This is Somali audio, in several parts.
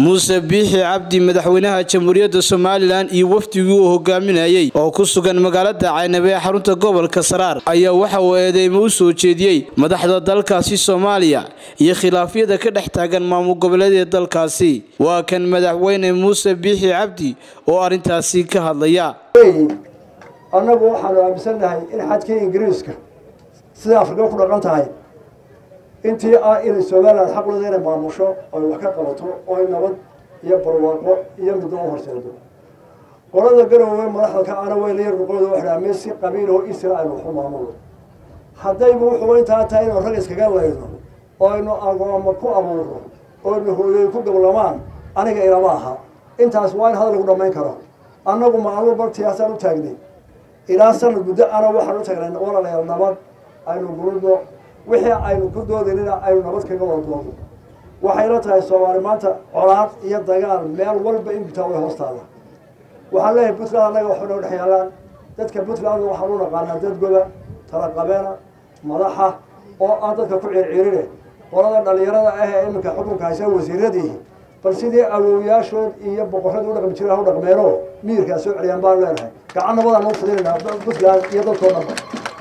muuse biixi cabdi madaxweynaha jamhuuriyadda somalilan iyo wafdigii uu hogaaminayey oo ku sugan magaalada caynabe ee xarunta gobolka saraar ayaa waxa uu eedeymo u soo jeediyey madaxda dalkaasi soomaaliya iyo khilaafyada ka dhex taagan maamul goboleedee dalkaasi waa kan madaxweyne muuse biixi cabdi oo arrintaasi ka hadlaya annagu waxaanu aaminsannahay in xadkii ingiriiska sida afrika ku dhaqan tahay intii ah inay somalilan xaq leeda inay maamusho oy wax ka qabato oy nabad iyo barwaaqo iyo middo u horseedo qolada garowe madaxda ka ana way la yar noqoda waxdhaa meel si qabiiloo isra aynu waxu maamulo haddayba wuxuu intaa tahay inuu rag iskaga layno oo aynu agooma ku abuurno oynu hooyey ku gablamaan aniga ilama aha intaas waa in hadal lagu dhammayn karo annagu maalmo bartiyaasaan u taagnay ilaa sanad muddo ana waxaan u tagnay walalayaal nabad aynu guludno wixii aynu ku doodinina aynu nabad kaga wada doodo waxayla tahay soomaali maanta colaad iyo dagaal meel walba in gutaa way hoostaada waxaan leeyahay puntland annaga waxba noo dhex yaalaan dadka puntland waxaan u naqaanaa dad goba talaqabeena madaxa oo aan dadka ku circirine qolada dhalinyarada ah ee iminka xukunka haysa wasiiradii bal sidii awowyaashood iyo boqorradii u dhaqmi jira ha u dhaqmeeno miyirkaa soo celiyaan baan leenahay gacan nabadaan u fudinayna puntland iyo dadkoo dhanba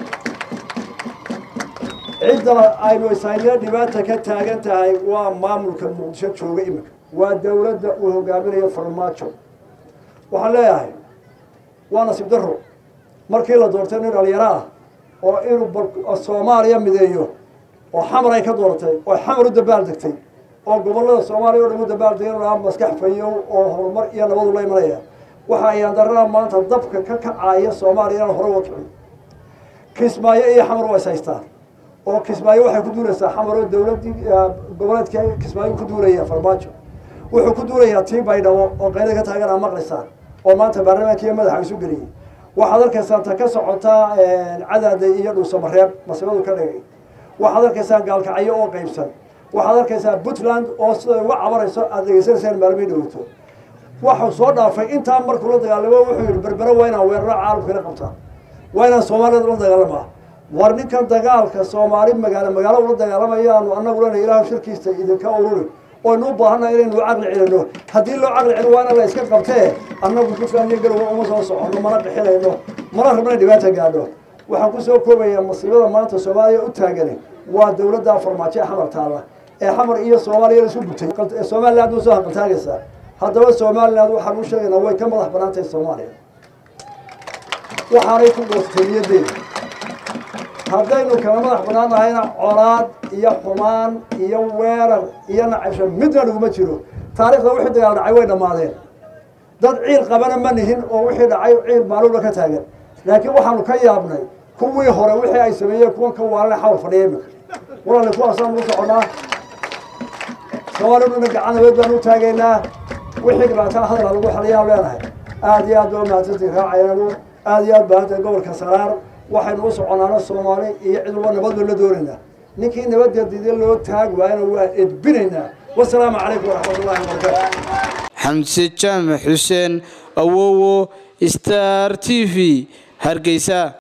cidda aynu ishaynee dhibaata ka taagan tahay waa maamulka muqdisho jooga iminka waa dowladda uu hogaaminayo farmaajo waxaan leeyahay waa nasiib daro markii la doortay nin dhalinyaro ah oo inuu soomaaliya mideeyo oo xamar ay ka dooratay oo xamar u dabaal degtay oo gobollada soomaaliya o dhan u dabaal degay lahaa maskax fayow oo horumar iyo nabadu la imanaya waxa ayaan darada maanta dabka ka kacaaya soomaaliya inaan hore uga kicin kismaayo iyo xamar waa is haystaan oo kismaayo waxay ku duulaysaa xamaroo dowladii goboleedka kismaayo ku duulaya farmaajo wuxuu ku duulayaa tii baydhabo oo qaylada ka taagan aa maqlaysaan oo maanta baarlamaankiiyo madaxa isu geliyey waxaad arkaysaan ta ka socotaa cadaaday iyo dhuusamareeb masibadu ka dhigay waxaad arkaysaan gaalkacyo oo qaybsan waxaad arkaysaa puntland oo siday uga cabanayso aada degeysanaysaan maalmii dhowto waxuu soo dhaafay intaa markuu la dagaalamo wuxuu yihi berbere waa inaan weeraro caalamkana qabtaa waa inaan soomaaliyada la dagaalamaa war ninkan dagaalka soomaali magaalo magaalo ula dagaalamayaanu annagu lena ilaahu shirkiisa idinka ururi oynu u baahannaha inaynu caqli celino haddii loo caqli celin waa ina la iska qabtee annagu puntland iyo garowe uma soo soconno mana qixinayno mana rabna dhibaata gaadho waxaan kusoo koobayaa masiibada maanta soomaaliya u taagani waa dowladda farmaajo ee xamar taalla ee xamar iyo soomaaliya isu gutay somaliland usoo hanqaltaagaysaa haddaba somaliland waxaan u sheegaynaa way ka madax banaan tahay soomaaliya waxaanay ku goostay niyadeeda haddaynu kala madax banaan nahayna colaad iyo xumaan iyo weerar iyo nacabsho midna dhuguma jiro taarikhda wixii dagaal dhacay way dhammaadeen dad ciil qabana ma nihin oo wixii dhacay ciil maaluula ka taagan laakiin waxaanu ka yaabnay kuwii hore wixii ay sameeyeen kuwan ka waalana xawar fadhiya imika walaali kuwaasaan u soconaa soomaaliduna gacan nabeed baan u taagaynaa wixii dhibaataa hadala lagu xaliyaan leenahay aada iyo aad baa umahadsantii raacayanu aada iyo aad baahantay gobolka saraar waxaynu u soconaana soomaali iyo cid walba nabad baan la doonaynaa ninkii nabadda dida loo taag waayana waa edbinaynaa wasalaamu calaykum waraxmat ullahi wabarakaatu xamse jaamac xuseen awowo star t v hargeysa